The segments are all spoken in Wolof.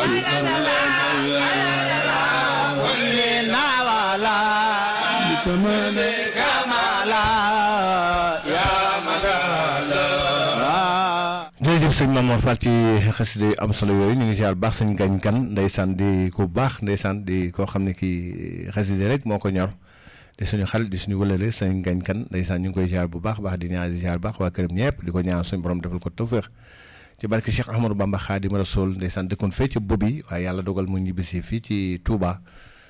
jërëjëf sëñ Mamour Fall ci xasida yu am solo yooyu ñu ngi ziar baax sëñ gañ kan ndeysaan di ku baax ndeysaan di koo xam ne kii xasida rek moo ko ñor di suñu xarit di suñu wëlale sëñ gañ kan ndeysaan ñu ngi koy ziar bu baax baax di ñaan di ziar baax waa këram ñëpp di ko ñaan suñu borom defal ko tawféex ci barke Cheikh Ahmadou Bamba Khadim Rasoul ndeysaan dëkkoon fee ci bobi waaye yàlla dogal mu ñibbisi fii ci Touba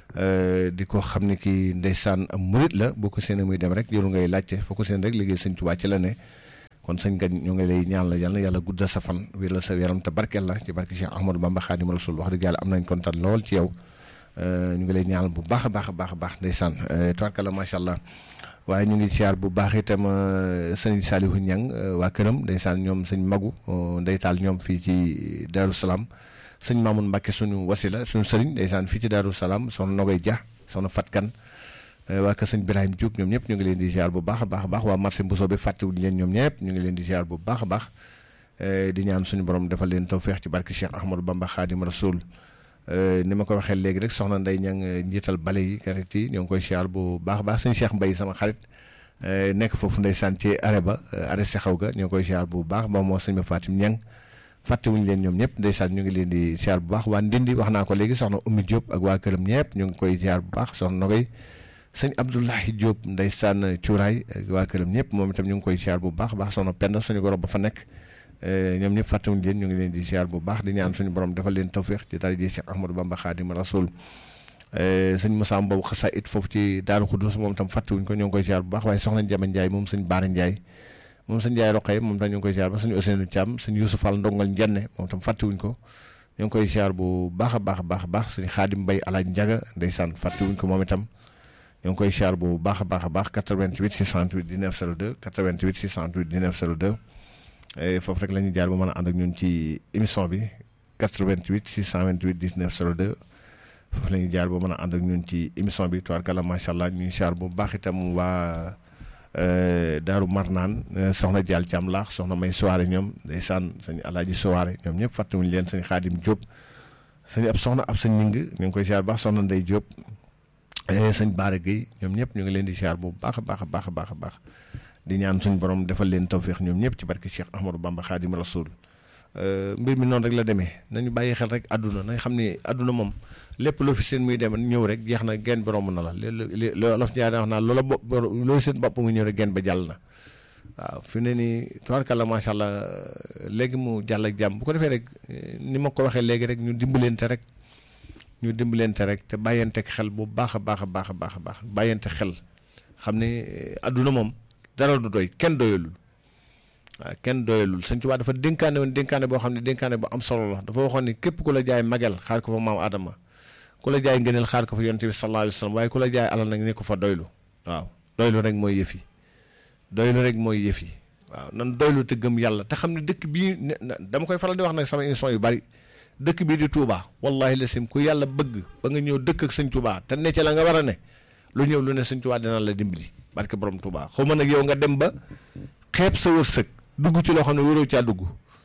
di ko xam ne kii ndeysaan am murit la boo ko seen muy dem rek jëru ngay laajte foo ko seen rek liggéey sëñ Touba ci la ne kon sëñ gañ ñu ngi lay ñaan la yàlla yàlla guddal sa fan wéral sa yaram te barkeel la ci barke Cheikh Ahmadou Bamba Khadim Rasoul wax dëgg yàlla am nañ kontaan lool ci yow ñu ngi lay ñaan bu baax a baax a baax a baax ndeysaan tubarkalla macha allah waaye ñu ngi siyaar bu baax itam sëñ Salihu Ñang waa këram ndeysaan ñoom sëñ Magu ndeytaal ñoom fii ci Darou Salaam sëñ Mamoun Mbacke suñu wasila suñu sëriñ ndeysaan fii ci Darou Salaam soxna Nogoy Dia soxna Fatkan waa kër sëñ Birahim Diouk ñoom ñëpp ñu ngi leen di ziar bu baax a baax a baax waa marché Mbousoo bi fàttewuñu leen ñoom ñëpp ñu ngi leen di ziar bu baax a baax di ñaan suñu borom defal leen tawféex ci barke Cheikh Ahmadou Bamba Khadim Rasoul ni ma ko waxee léegi rek soxna Ndey ñang njiital bale yi karit yi ñoo ngi koy ziar bu baax a baax sëñ Cheikh Mbaye sama xarit nekk foofu ndeysaan ci arrêt ba arrêt Sexaw ga ñoo ngi koy ziar bu baax ba moo sëñ ma Fatim ñang fàttewuñu leen ñoom ñëpp ndeysaan ñu ngi leen di ziar bu baax waa Ndindi wax naa ko léegi soxna Oumy Diop ak waa këram ñëpp ñu ngi koy ziar bu baax soxna Nogoy sëñ Abdoulahi Diop ndeysaan cuuraay ak waa këram ñëpp moom itam ñu ngi koy ziar bu baax baax soxna Penda suñu goro ba fa nekk ñoom ñëpp fàttewuñu leen ñu ngi leen di ziar bu baax di ñaan suñu borom defal leen tawféex ci dara ji Cheikh Ahmadou Bamba Khadim Rasoul sëñ Moussa boobu xasa it foofu ci Daaru Xudus moom itam fàttewuñ ko ñoo ngi koy ziar bu baax waaye soxna Jama Ndiaye moom sëñ Baara Ndiaye moom sëñ Ndiaye Roqay moom tam ñu ngi koy ziar ba sëñ Ousseynou Thiam sëñ Youssou Fall ndongal njenne moom tam fàttewuñ ko ñoo ngi koy ziar bu baax a baax a baax a baax sëñ Xaadim Mbay alaaj Njaga ndeysaan fàttewuñ ko moom itam ñoo ngi koy ziar bu baax a baax a baax 88 628 19 02 88 628 19 02 foofu rek la ñuy jaar ba mën a ànd ak ñun ci émission bi 88 628 19 02 foofu la ñuy jaar ba mën a ànd ak ñun ci émission bi tubaarkalla macha allah ñu ngi ziar bu baax itam waa Daaru Marnaan soxna Dial Thiam laax soxna May Soare ñoom ndeysaan sëñ Alaaji Soare ñoom ñëpp fàttewuñu leen sëñ Xaadim Diop sëñ ab soxna ab sëñ Ning ñu ngi koy ziar baax soxna Ndey Diop sëñ Baara Gueye ñoom ñëpp ñu ngi leen di ziar bu baax a baax a baax a baax a baax di ñaan suñu borom defal leen tawféex ñoom ñëpp ci barke Cheikh Ahmadou Bamba Khadim Rasoul mbir mi noonu rek la demee nañu bàyyi xel rek àdduna nañ xam ni àdduna moom lépp loo fi seen muy dem ñëw rek jeex na genn bi romb na la li loolof ñaari wax naa loola bopp loolu seen bopp nga ñëw rek genn ba jàll na waaw fi ne nii tubaarkàlla macha allah léegi mu jàll ak jàmm bu ko defee rek ni ma ko waxee léegi rek ñu dimbalante rek ñu dimbalante rek te bàyyante xel bu baax a baax a baax a baax a baax bàyyante xel xam ne àdduna moom dara du doy kenn doyalul waaw kenn doyalul sëñ Tuubaa dafa dénkaane woon dénkaane boo xam ne dénkaane bu am solo la dafa waxoon ni képp ku la jaay magel xaar ko fa maam Adama ku la jaay ngëneel xaar ko fa yonent bi sallallahu alayhi wa sallam waaye ku la jaay alal nag ne ko fa doylu waaw doylu rek mooy yëf yi doylu rek mooy yëf yi waaw nan doylu te gëm yàlla te xam ne dëkk bii dama koy faral di wax nag sama émission yu bari dëkk bii di Touba wallahi lasim ku yàlla bëgg ba nga ñëw dëkk ak sëñ Touba te ne ca la nga war a ne lu ñëw lu ne sëñ Touba dina la dimbali barke borom Touba xaw ma nag yow nga dem ba xeeb sa wërsëg dugg ci loo xam ne wóoroo caa dugg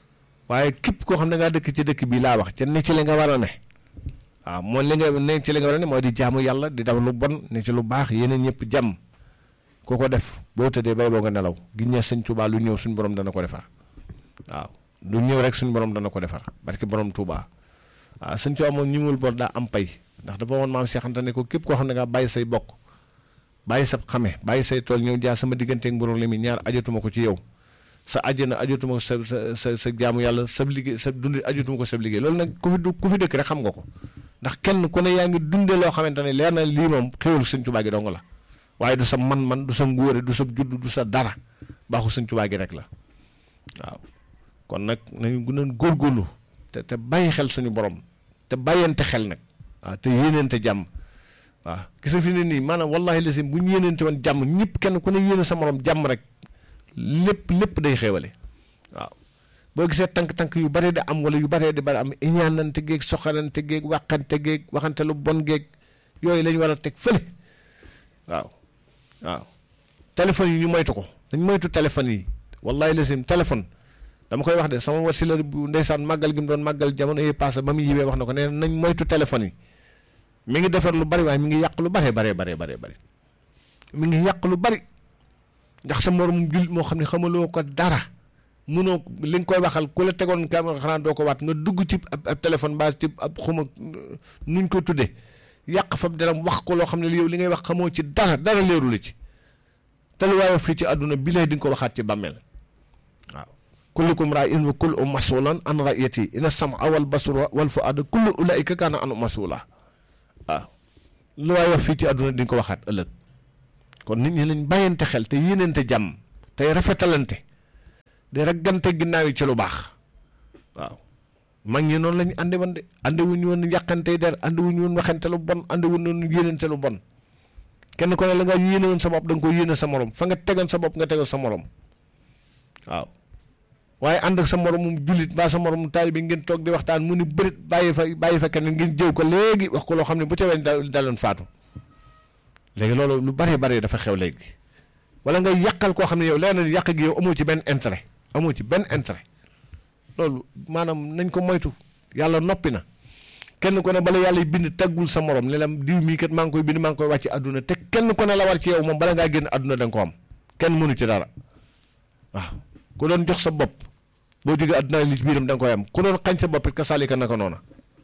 waaye képp koo xam ne ngaa dëkk ci dëkk bii laa wax ca ne ci la nga war a ne waaw moom li nga ne ci li nga war a ne mooy di jaamu yàlla di daw lu bon ne ci lu baax yeneen ñëpp jàmm koo ko def boo tëddee bay boo nga nelaw gi ñee sëñ Touba lu ñëw suñu borom dana ko defar waaw lu ñëw rek suñu borom dana ko defar barke borom Touba waaw sëñ Touba moom ñimul bor daa am pay ndax dafa woon maam Cheikh Anta ne ko képp koo xam ne nga bàyyi say bokk bàyyi sa xame bàyyi say tool ñëw jaar sama digganteeg mbooloo li mi ñaar ajatuma ko ci yow sa àjjana ajatuma ko sa sa sa sa jaamu yàlla sa liggéey sa dund ajatuma ko sa liggéey loolu nag ku fi ku fi dëkk rek xam nga ko ndax kenn ku ne yaa ngi dundee loo xamante ne leer na lii moom xéwal sëñ Tuubaa gi dong la waaye du sa man-man du sa ngóore du sa judd du sa dara baaxu sëñ Tuubaa gi rek la waaw kon nag nañu gën a góorgóorlu te te bàyyi xel suñu borom te bàyyante xel nag waaw te yéeneente jàmm waaw gis nga fi ne nii maanaam wallahi lasim bu ñu yéeneente woon jàmm ñëpp kenn ku ne yéene sa morom jàmm rek lépp lépp day xéewale waaw boo gisee tànk-tànk yu bare di am wala yu bare di bare am iñaanante géeg soxarante géeg waxante géeg waxante lu bon géeg yooyu lañ war a teg fële waaw waaw téléphone yi ñu moytu ko dañ moytu téléphone yi wallahi lasim téléphone dama koy wax de sama wasila bu ndeysaan màggal gi mu doon màggal jamono yi passé ba mu yibee wax na ko nee nañ moytu téléphone yi mi ngi defar lu bari waaye mi ngi yàq lu bare bare bare bare bari mi ngi yàq lu bari ndax sa morom jul moo xam ne xamaloo ko dara munoo li nga koy waxal ku la tegoon caméra xanaa doo ko waat nga dugg ci ab ab téléphone ba ci ab xuma nuñ ko tuddee yàq fa deram wax ko loo xam ne yow li ngay wax xamoo ci dara dara leeru la ci te lu waaye fii ci àdduna bi lay di nga ko waxaat ci bàmmeel waaw kullukum raa'in wa kullu mas'ulan an ra'iyati inna sam'a wal basara wal fu'aada kullu ulaa'ika kaana anhu mas'uula waaw lu waaye wax fii ci àdduna di nga ko waxaat ëllëg kon nit ñi lañ bàyyante xel te yéeneente jàmm tey rafetalante di raggante ginnaaw yi ci lu baax waaw mag ñi noonu la ñu ànde woon de ànde wuñu woon yàqante der ànde wuñu woon waxante lu bon ànde wuñu woon yéenante lu bon kenn ko ne la nga yéene woon sa bopp da nga ko yéene sa morom fa nga tegoon sa bopp nga tegoon sa morom waaw waaye ànd ak sa moromum jullit mbaa sa moromum taalibe bi ngeen toog di waxtaan mu ni bërit bàyyi fa bàyyi fa kenn ngeen jëw ko léegi wax ko loo xam ne bu ca weñ daloon faatu léegi loolu lu bari bari dafa xew léegi wala nga yàqal koo xam ne yow leen na yàq gi yow amoo ci benn intérêt amoo ci benn intérêt loolu maanaam nañ ko moytu yàlla noppi na kenn ko ne bala yàlla bind taggul sa morom ne la diw mii kat maa ngi koy bind maa ngi koy wàcc àdduna te kenn ko ne la war ci yow moom bala ngaa génn àdduna da nga ko am kenn mënu ci dara waaw ku doon jox sa bopp boo jógee àdduna li ci biiram da nga koy am ku doon xañ sa bopp it ka saalika naka noona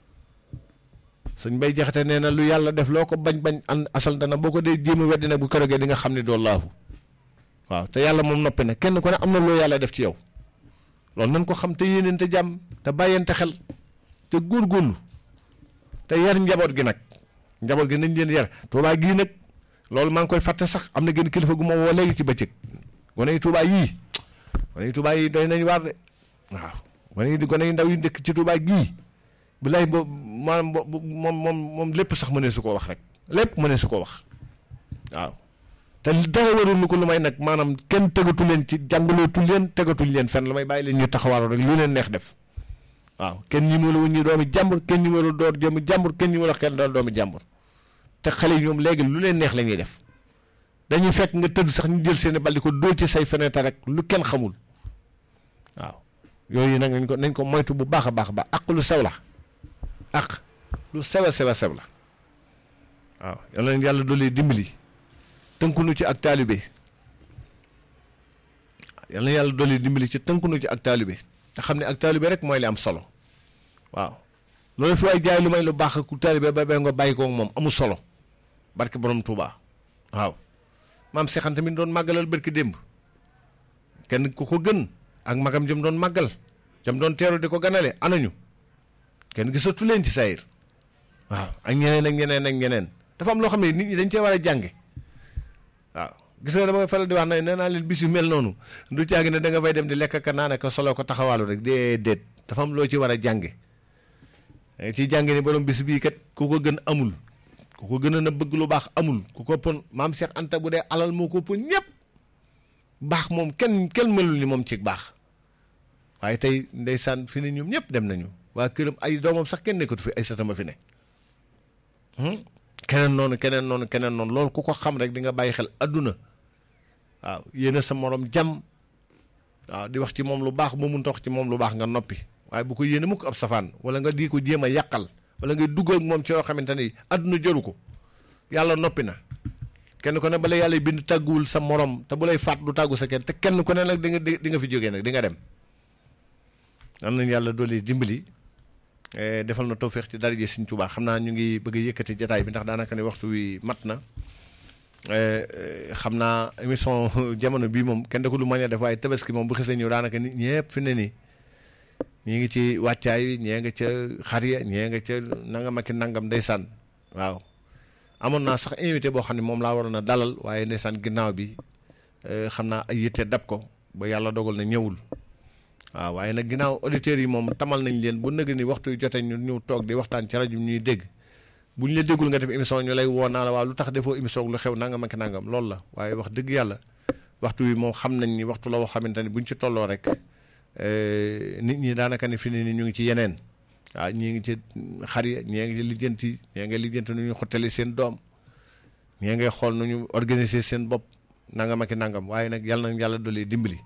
sëñ bay jaxate nee na lu yàlla def loo ko bañ bañ an asal dana boo ko dee jéem a weddi nag bu kërogee di nga xam ne doo laahu waaw te yàlla moom noppi na kenn ku ne am na loo yàlla def ci yow loolu nañ ko xam te yéeneen te jàmm te bàyyente xel te góorgóorlu te yar njaboot gi nag njaboot gi nañ leen yar tuubaa gii nag loolu maa ngi koy fàtte sax am na gën kilifa gu ma woo léegi ci bëccëg gone yi tuubaa yii gone yi tuubaa yii doy nañ waar de waaw gone yi gone yi ndaw yi dëkk ci tuubaa gii bilaay bo maanaam bo moom moom moom lépp sax mënee su koo wax rek lépp mënee su koo wax waaw te dara warul lu ko lu may nag maanaam kenn tegatu leen ci jàngalootu leen tegatuñ leen fenn lu may bàyyi leen ñu taxawaaru rek lu leen neex def waaw kenn ñi ma la wuñ ñu doomi jàmbur kenn ñi ma la door jëmi jàmbur kenn ñi ma la kenn doon doomi jàmbur te xale yi ñoom léegi lu leen neex la ñuy def dañuy fekk nga tëdd sax ñu jël seeni bal di ko dóor ci say fenêtre rek lu kenn xamul waaw yooyu nag nañ ko nañ ko moytu bu baax a baax a baax ak lu sew la ak lu sew a sew a sew la waaw yal na yàlla doole dimbali tënkunu ci ak taalibe yal na yàlla doole dimbali ci tënkunu ci ak taalibe te xam ne ak taalibe rek mooy li am solo waaw loolu fi waay jaay lu may lu baax ku taalibe ba bay nga bàyyi ko moom amul solo barke borom Touba waaw maam Seexan tamit doon màggalal barki démb kenn ku ko gën ak magam jëm doon màggal jëm doon teeru di ko ganale anañu kenn gisatu leen ci sayir waaw ak ñeneen ak ñeneen ak ñeneen dafa am loo xam ne nit ñi dañ cee war a jànge waaw gis nga dama faral di wax ne nee naa leen bis yu mel noonu du caagi ne da nga fay dem di lekk ka naan ko solo ko taxawaalu rek déedéet dafa am loo ci war a jànge da nga ciy jànge ni borom bis bii kat ku ko gën amul ku ko gën a na bëgg lu baax amul ku ko pon maam Cheikh Anta bu dee alal moo ko pon ñëpp baax moom kenn kenn melul ni moom ci baax waaye tey ndeysaan fi ne ñoom ñëpp dem nañu waa këram ay doomam sax kenn nekkatu fi ay satama fi ne keneen noonu keneen noonu keneen noonu loolu ku ko xam rek di nga bàyyi xel adduna waaw yéena sa morom jàmm waaw di wax ci moom lu baax boo mun wax ci moom lu baax nga noppi waaye bu ko yéene mukk ab safaan wala nga di ko jéem a yàqal wala ngay dugg ak moom ci yoo xamante ni adduna jëru ko yàlla noppi na kenn ku ne bala yàlla bind tàgguwul sa morom te bu lay faat du tàggu sa kenn te kenn ku ne nag di nga di nga fi jógee nag di nga dem am nañ yàlla doole dimbali defal na tawféex ci daraje Sëriñ Tuubaa xam naa ñu ngi bëgg a yëkkati jataay bi ndax daanaka ne waxtu wi mat na xam naa émission jamono bii moom kenn da ko lu mañ a def waaye tabaski moom bu xasee ñëw daanaka nit ñëpp fi ne nii ñii ngi ci wàccaay wi ñee nga ca xar ya ñee nga ca nangam ak nangam ndeysaan waaw amoon naa sax invité boo xam ne moom laa waroon a dalal waaye ndeysaan ginnaaw bi xam naa ay yitte dab ko ba yàlla dogal na ñëwul waaw waaye nag ginnaaw auditeurs yi moom tamal nañ leen bu nëgg ni waxtu jotee ñu ñu toog di waxtaan ci rajo ñuy dégg bu ñu la déggul nga def émission ñu lay woo naa la waaw lu tax defoo émission lu xew nangam ak nangam loolu la waaye wax dëgg yàlla waxtu wi moom xam nañ ni waxtu la woo xamante ni buñ ci tolloo rek nit ñi daanaka ni fi ne ni ñu ngi ci yeneen waaw ñii ngi ci xar ya ñii ngi ci lijjanti ñii ngi lijjanti nu ñu xottali seen doom ñii ngay xool nu ñu organiser seen bopp nangam ak nangam waaye nag yàlla na yàlla doole dimbali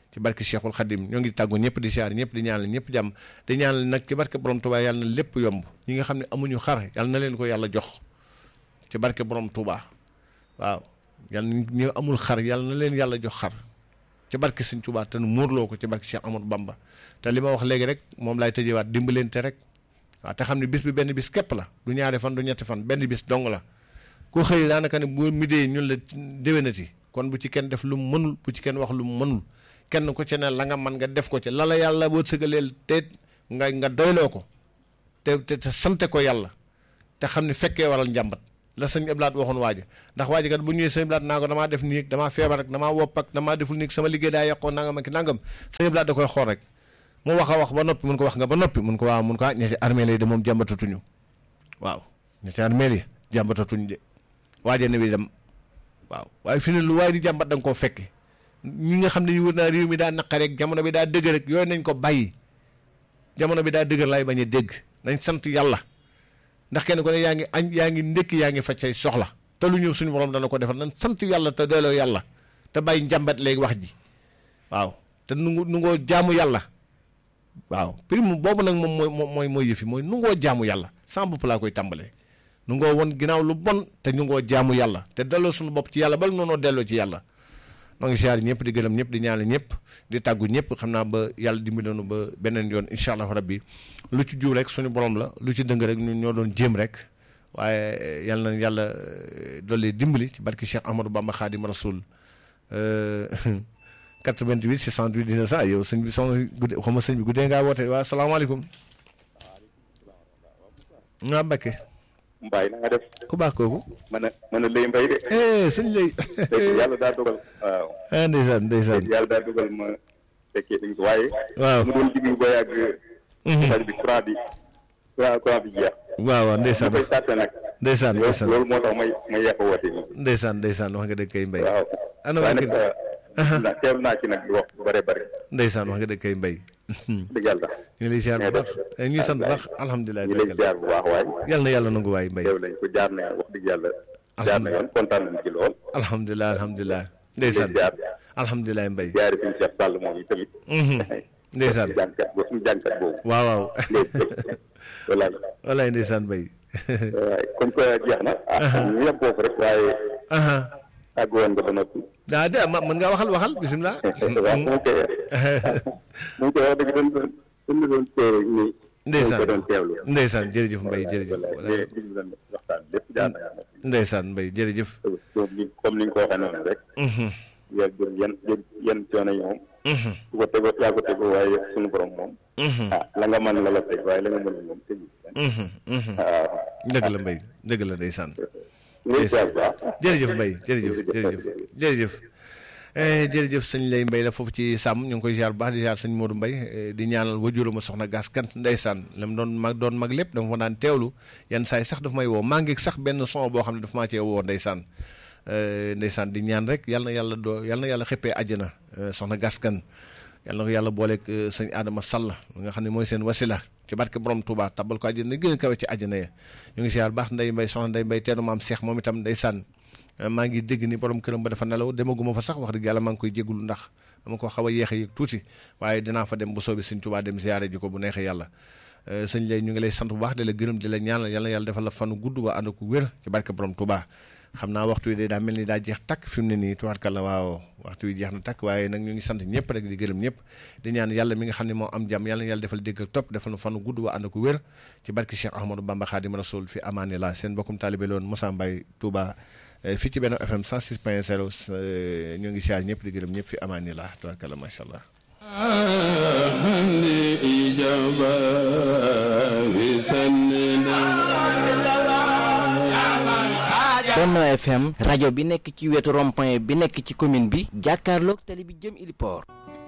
ci barke Cheikhul Khadim ñoo ngi tàggu ñëpp di siyaar ñëpp di ñaanal ñëpp jàmm di ñaanal nag ci barke borom Touba yàlla na lépp yomb ñi nga xam ne amuñu xar yàlla na leen ko yàlla jox ci barke borom Touba waaw yàlla ñu amul xar yàlla na leen yàlla jox xar ci barke Sëñ Touba te nu muurloo ko ci barke Cheikh Amadou Bamba te li ma wax léegi rek moom laay tëjewaat dimbalante rek waaw te xam ne bis bi benn bis képp la du ñaari fan du ñetti fan benn bis dong la ku xëy daanaka ne bu midee ñun la déwénati kon bu ci kenn def lu mu mënul bu ci kenn wax lu mu mënul kenn ku ci ne la nga man nga def ko ci la la yàlla boo sëgaleel te nga nga doyloo ko te te te sante ko yàlla te xam ne fekkee waral njàmbat la sëñ Ablaat waxoon waaja ndax waaja kat bu ñëwee sëñ Ablaat naa ko damaa def nii damaa feebar ak damaa wopp ak damaa deful nii sama liggéey daa yàqoo nangam ak nangam sëñ Ablaat da koy xool rek mu wax a wax ba noppi mun ko wax nga ba noppi mun ko waaw mun ko ah ñetti armée yi de moom jàmbatatuñu waaw ñetti armée yi jàmbatatuñu de waaja ne bi dem waaw waaye fi ne lu waaye di jàmbat da nga koo fekke ñi nga xam ne ñu wër naa réew mi daa naqareeg jamono bi daa dëgg rek yooyu nañ ko bàyyi jamono bi daa dëgër laay bañ a dégg nañ sant yàlla ndax kenn ko ne yaa ngi añ yaa ngi ndékki yaa ngi faj say soxla te lu ñëw suñu borom dana ko defal nañ sant yàlla te delloo yàlla te bàyyi njàmbat léegi wax ji waaw te nu nu ngoo jaamu yàlla waaw prime boobu nag moom mooy mooy mooy yëfi mooy nu ngoo jaamu yàlla sans bopp laa koy tàmbalee nu ngoo won ginnaaw lu bon te ñu ngoo jaamu yàlla te delloo suñu bopp ci yàlla bal noonoo delloo ci yàlla noo ngi siyaar ñëpp di gërëm ñëpp di ñaanal ñëpp di tàggu ñëpp xam naa ba yàlla dimbali nu ba beneen yoon incha allah rabbi lu ci jiw rek suñu borom la lu ci dëng rek ñun ñoo doon jéem rek waaye yal na yàlla dolli dimbali ci barki Cheikh Ahmadou Bamba Khadim Rasoul 88 608 19 ah yow sëñ bi soxna gudde xaw ma sëñ bi guddee ngaa woote waa salaamaaleykum. nga Mbakke. Mbaye na nga def. ku baax kooku. mën a mën a lay mbay de. sëñ lay. yàlla daa dogal. waaw. ah ndeysaan ndeysaan. yàlla daa dogal ma fekkee dañ ko waaye. waaw mu doon diglu ba yàgg. rajo bi courant bi courant courant bi jeex. waaw waaw ndeysaan ma koy sàtte nag. ndeysaan ndeysaan loolu moo tax may may yàq woote nii. ndeysaan ndeysaan wax nga dëgg kay mbay. waaw. ana waaye waa nag kër na teelu naa ci nag di wax bu bare bare. ndeysaan wax nga dëgg kay mbay. dëgg yàlla. ñu ngi lay ziar bu baax ñuy sant bu baax alhamdulilah. ñu lay ziar bu baax waaye. yàlla na yàlla nangu waay mbay. teew lañ ko jaar na wax dëgg yàlla. jaar na yoon kontaan nañ ci lool. alhamdulilah alhamdulilah. ñu lay ndeysaan ziar. alhamdulilah mbay. ziare suñu Cheikh Sall moom yi tamit. ndeysaan jànkat ba suñu jànkat boobu. waaw waaw walaay. walaay ndeysaan mbay. waaye comme que jeex na. ah ñu yem foofu rek waaye aha àgg woon nga ba noppi. daa de ma mën ngaa waxal waxal bisimilah. waaw mu ngi koy mu ngi koy wax dëgg doon doon doon teew nii. ndeysaan ko doon teewlu. ndeysaan jërëjëf mbay jërëjëf. walaay li li ñu doon waxtaan lépp jaar na yàlla. ndeysaan mbay jërëjëf. comme ni comme ni nga ko waxee noonu rek. yaa jël yan jël yan coono yi moom. ku ko tegoo yaa ko tegoo waaye suñu borom moom. ah la nga mën la la teg waaye la nga mën moom tegu. waaw. dëgg la mbay dëgg la ndeysaan. ñu ngi ziar bu baax. jërëjëf mbay jërëjëf jërëjëf jërëjëf Eh, jërëjëf sëñ lay mbay la foofu ci sàmm ñu ngi koy ziar bu baax di ziar sëñ Modou Mbay eh, di ñaanal wajuruma soxna gas kant ndeysaan la mu doon mag doon mag lépp dama fa daan teewlu yenn saa yi sax daf may woo maa ngi sax benn son boo xam ne daf maa cee woo ndeysaan Eh, ndeysaan di ñaan rek yal na yàlla doo yal na yàlla xëppee àjjana eh, soxna gas kan yal na ko yàlla booleeg eh, sëñ Adama Sall nga xam ne mooy seen wasila ci barke borom Touba tabal ko àjjana gën a kawe ci àjjana ya ñu ngi ziar bu baax nday mbay soxna nday mbay teenu maam Cheikh moom itam ndeysaan maa ngi dégg ni borom këram ba dafa nelaw demaguma fa sax wax dëgg yàlla maa ngi koy jégalu ndax dama ko xaw a yéex a yëg tuuti waaye dinaa fa dem bu soobee sëñ Tuubaa dem ziyaare ji ko bu neexee yàlla sëñ lay ñu ngi lay sant bu baax di la gërëm di la ñaanal yàlla yàlla defal la fanu gudd waa ànd ko wér ci barke borom Tuubaa xam naa waxtu wi de daa mel ni daa jeex takk fi mu ne nii tubaarkàlla waaw waxtu wi jeex na takk waaye nag ñu ngi sant ñëpp rek di gërëm ñëpp di ñaan yàlla mi nga xam ne moo am jàmm yàlla yàlla defal dégg ak topp defal na fanu gudd waa ànd ko wér ci barke Cheikh Ahmadou Bamba Khadim Rasoul fi amaani la seen bokkum taalibe loon Moussa Mbaye Touba fii ci benn FM 106 point 0 ñu ngi siyaar ñëpp di gërëm ñëpp fi amaani la tubaarkàlla macha allah Benno FM rajo bi nekk ci wetu rond-point bi nekk ci commune bi jàkkaarloog tali bi jëm Iliport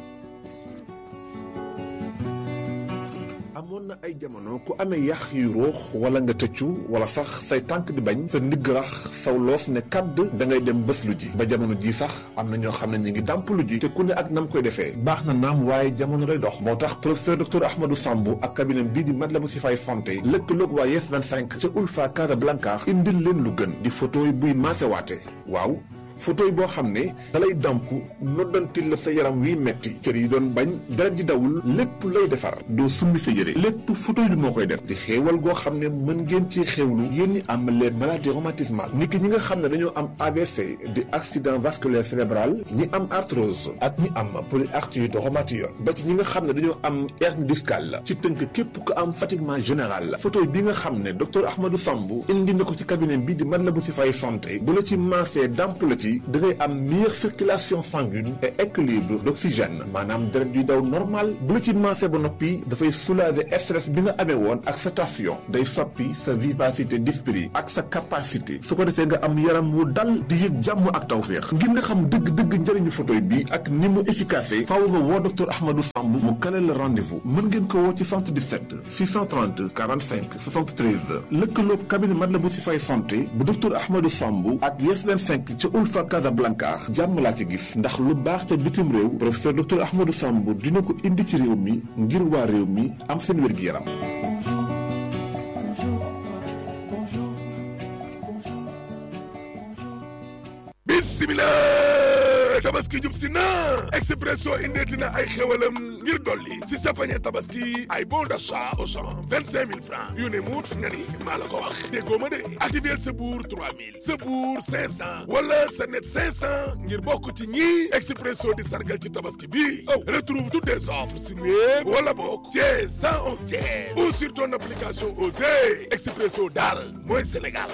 amoon na ay jamono ku amee yax yu ruux wala nga tëccu wala sax say tànk di bañ sa ndigg rax saw loos ne kàdd da ngay dem bés lu ji ba jamono ji sax am na ñoo xam ne ñu ngi dàmp lu ji te ku ne ak nam koy defee baax na naam waaye jamono day dox moo tax professeur docteur Ahmadou Sambou ak cabinet bii di Matlaboul Chifaay santé lëkkaloog waa Yes 25 ca Ulfa Casablanca indil leen lu gën di photo yi buy maasewaate waaw fauteuil boo xam ne dalay damp noddantil la sa yaram wiy metti cër yi doon bañ deret ji dawul lépp lay defar doo summi sa yére lépp fauteuil bi moo koy def di xéewal goo xam ne mën ngeen ci xéewlu yéen ñi am les maladies rhumatismales ni ki ñi nga xam ne dañoo am AVC di accident vasculaire cérébral ñi am arthrose ak ñi am polyarthrite rhumatoïde ba ci ñi nga xam ne dañoo am hernie discale ci tënk képp ko am fatiguement général la fauteuil bi nga xam ne docteur Ahmadou Sambou indi na ko ci cabinet bi di man la bu si fay santé bu la ci maasee damp la ci da ngay am meilleure circulation sanguine et équilibre d'oxygène maanaam deret yuy daw normal bu la ci maasee ba noppi dafay soulager stress bi nga amee woon ak sa tension day soppi sa vivacité d'esprit ak sa capacité su ko defee nga am yaram wu dal di yëg jàmm ak tawféex ngir nga xam dëgg-dëgg njëriñu fauteuil bi ak ni mu efficace faaw nga woo docteur Ahmadou Sambou mu kale la rendez-vous mën ngeen ko woo ci 77 630 45 73 lëkkaloog cabinet Matlaboul Chifaay santé bu docteur Ahmadou Sambou ak Yes 25 ca Ulfa Casablanca jàmm laa ci gis ndax lu baax ca bitim réew professeur docteur Ahmadou Sambou dina ko indi ci réew mi ngir waa réew mi am seen wér-gi-yaram bismillah tabaski jub si na expresso indeeti na ay xewalam ngir dolli si sa pañe tabaski ay bon d'achat au champ vingt cinq mille francs yu ne muut nga ni maa la ko wax déggoo ma de activer sa buur trois mille sa buur cinq cent wala sa net cinq cent ngir bokk ci ñi expresso di sargal ci tabaski bi aw retrouve toutes tes offres sur web wala bokk chez cent onze tiers ou sur ton application Osez expresso daal mooy Sénégal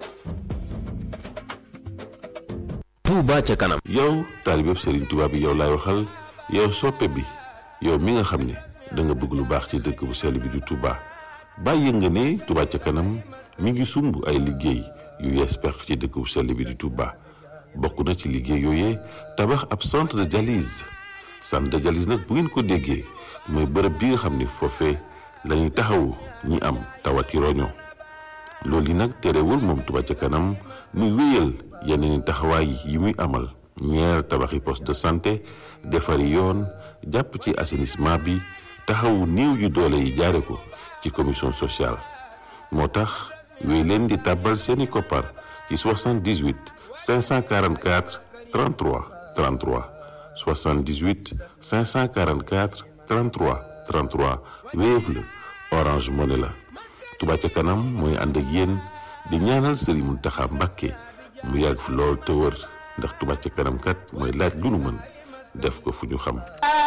Touba ca kanam yow taalibeb Serigne Touba bi yow laay waxal yow soppe bi yow mi nga xam ne da nga bëgg lu baax ci dëkk bu sell bi di Touba bàyyi nga ne Touba ca kanam mi ngi sumb ay liggéey yu yees pex ci dëkk bu sell bi di Touba bokk na ci liggéey yooyee tabax ab centre de dialyse centre de dialyse nag bu ngeen ko déggee mooy bërëb bi nga xam ne foofee lañuy taxawu ñi am tawati roño loolu yi nag terewul moom Touba ca kanam muy wéyal yeneen taxawaay yi muy amal ñeer tabaxi poste de santé defari yoon jàpp ci assainissement bi taxawu néew yu doole yi jaare ko ci commission sociale moo tax wéy leen di tàbbal seeni koppar ci 78 544 33 33 78 544 33 33 Wave la Orange Money la Touba ca kanam mooy ànd ak yéen di ñaanal Serigne Mountakha Mbacké mu yàgg fi lool te wër ndax Touba ca kanam kat mooy laaj lu nu mën def ko fu ñu xam